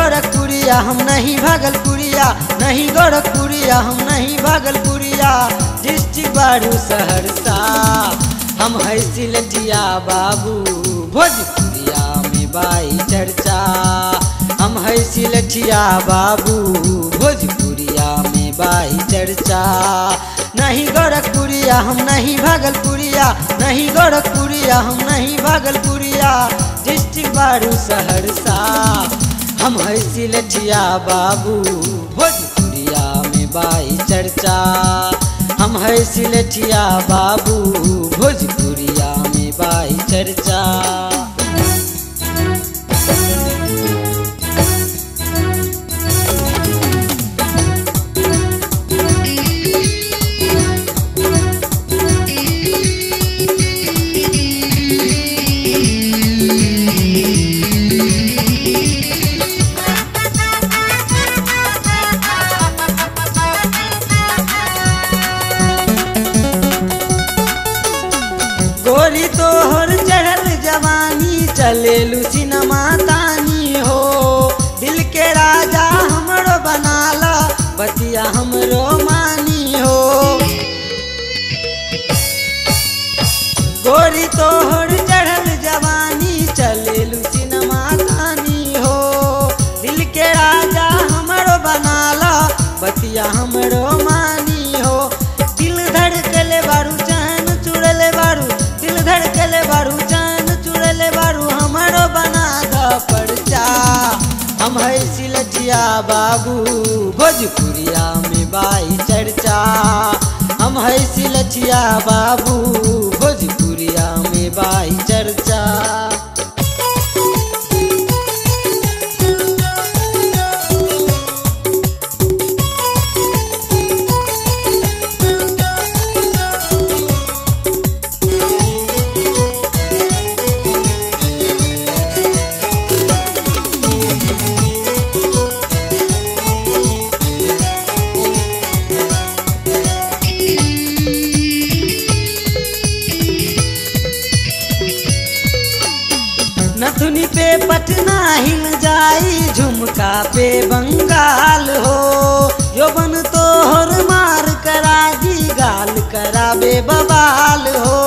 गोरखपुरिया हम नहीं भागलपुरिया नहीं गोरखपुरिया हम नहीं भागलपुरिया डिस्ट्रिक्ट बारू सहरसा हम है सिलटिया बाबू भोजपुरिया में बाई चर्चा हम है सिलटिया बाबू भोजपुरिया में बाई चर्चा नहीं गोरखपुरिया हम नहीं भागलपुरिया नहीं गोरखपुरिया हम नहीं भागलपुरिया डिस्ट्रिक्ट बारू सहरसा हम है सिलटिया बाबू भोजपुरिया में बाई चर्चा हम है सिलटिया बाबू भोजपुरिया में बाई चर्चा गोरी तोहर चढ़ल जवानी चलेलू सिनेमा तानी हो दिल के राजा हमरो बनाला बतिया हमरो मानी हो गोरी तोहर चढ़ल जवानी चलेलू सिनेमा तानी हो दिल के राजा हमरो बनाला बतिया हमरो मानी हो दिल धड़कले बारू चैन चुड़ले बारू दिल धड़कले बारू चैन चुड़ले बारू हमरो बना द परचा हम है सिलटिया बाबू भोजपुरिया में बाई चर्चा हम है सिलटिया बाबू भोजपुरिया में बाई चर्चा नथुनी पे पटना हिल जाई झुमका पे बंगाल हो यौवन तोहर मार करा दी गाल कराबे बवाल हो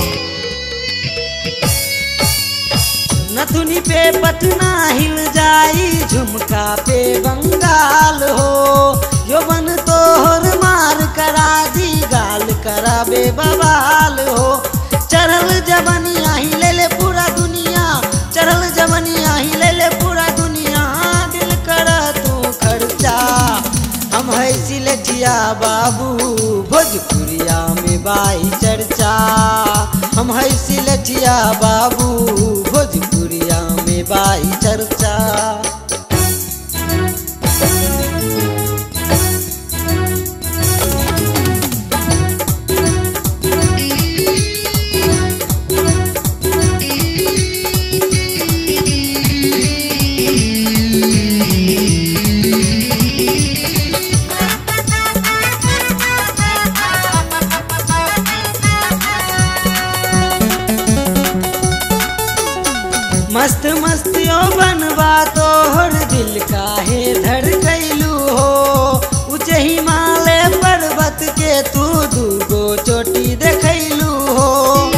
नथुनी पे पटना हिल जाई झुमका पे बंगाल हो यौवन तोहर मार करा दी गाल कराबे बवाल हो चढ़ल जवनिया ही ले ले पूरा दुनिया चढ़ल जवनिया ही ले ले पूरा दुनिया दिल कर तू खर्चा हम है सिलटिया बाबू भोजपुरिया में बाई चर्चा हम है सिलटिया बाबू भोजपुरिया में बाई चर्चा मस्त मस्तियो बनवा तोहर दिल काहे धड़ गईलू हो ऊंचे हिमालय पर्वत के तू दूगो चोटी देखैलू हो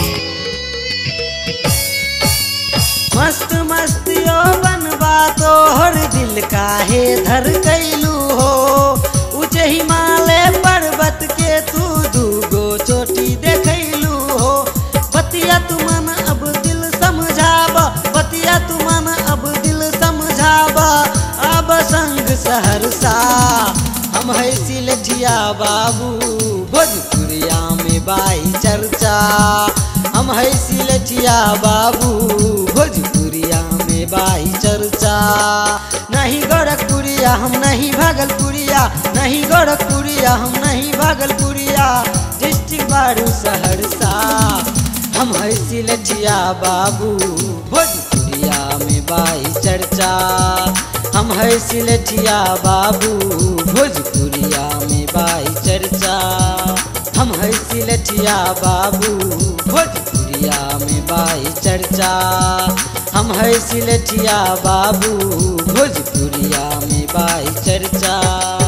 मस्त मस्तियो बनवा तोहर दिल काहे धर गईलू हो ऊंचे हिमालय पर्वत के तू दूगो चोटी देखैलू हो बतिया तू मन अब दिल समझाब बतिया तू मन अब दिल समझाब अब संग सहरसा हम है सिलठिया बाबू भोजपुरिया में बाई चर्चा हम है सिलठिया बाबू भोजपुरिया में बाई चर्चा नहीं गोरखपुरिया हम नहीं भागलपुरिया नहीं गोरखपुरिया हम नहीं भागलपुरिया डिस्ट्रिक्ट बारू सहरसा हम है सिलटिया बाबू भोजपुरिया में बाई चर्चा हम है सिलटिया बाबू भोजपुरिया में बाई चर्चा हम है सिलटिया बाबू भोजपुरिया में बाई चर्चा हम है सिलठिया बाबू भोजपुरिया में बाई चर्चा